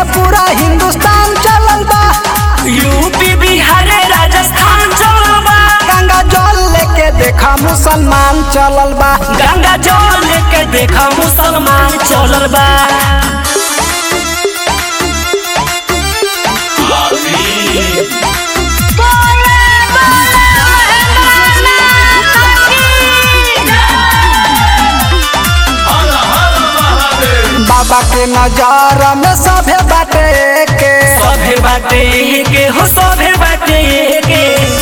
पूरा हिंदुस्तान चलल बा यूपी बिहार राजस्थान चलल बा गंगा जल लेके देखा मुसलमान चलल बा गंगा जल लेके देखा मुसलमान चलल बा बाबा के नजर में सभे बाटे के सभे बाटे के हो सभे बाटे के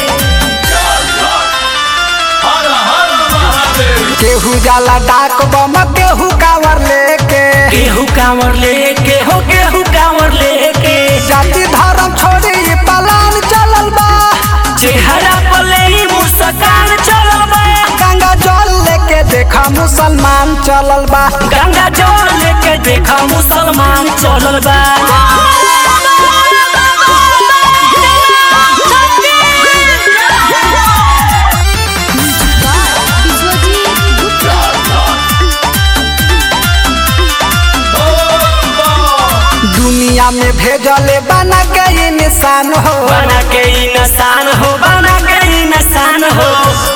केहू जाला डाक बम केहू कावर लेके केहू कांवर लेके हो केहू कांवर लेके जाति धर्म छोड़ी ई पलान चलल बा चेहरा पले ही मुस्कान चलल बा गंगा जल लेके देखा मुसलमान चलल बा गंगा जल लेके देखा मुसलमान चलल बा दुनिया में भेजले बना के ई निशान हो बना के इंसान हो बना के इंसान हो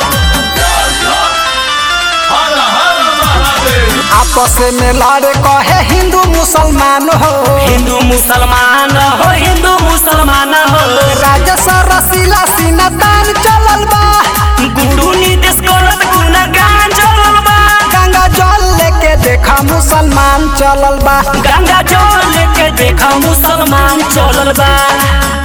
आपस में लड़े कहे हिंदू मुसलमान हो हिंदू मुसलमान हो हिंदू मुसलमान हो राजस रसीला सीना तान चलल बा गुरु नीतीश करत गुणगान चलल बा गंगा जल लेके देखा मुसलमान चलल बा गंगा जल लेके देखा मुसलमान चलल बा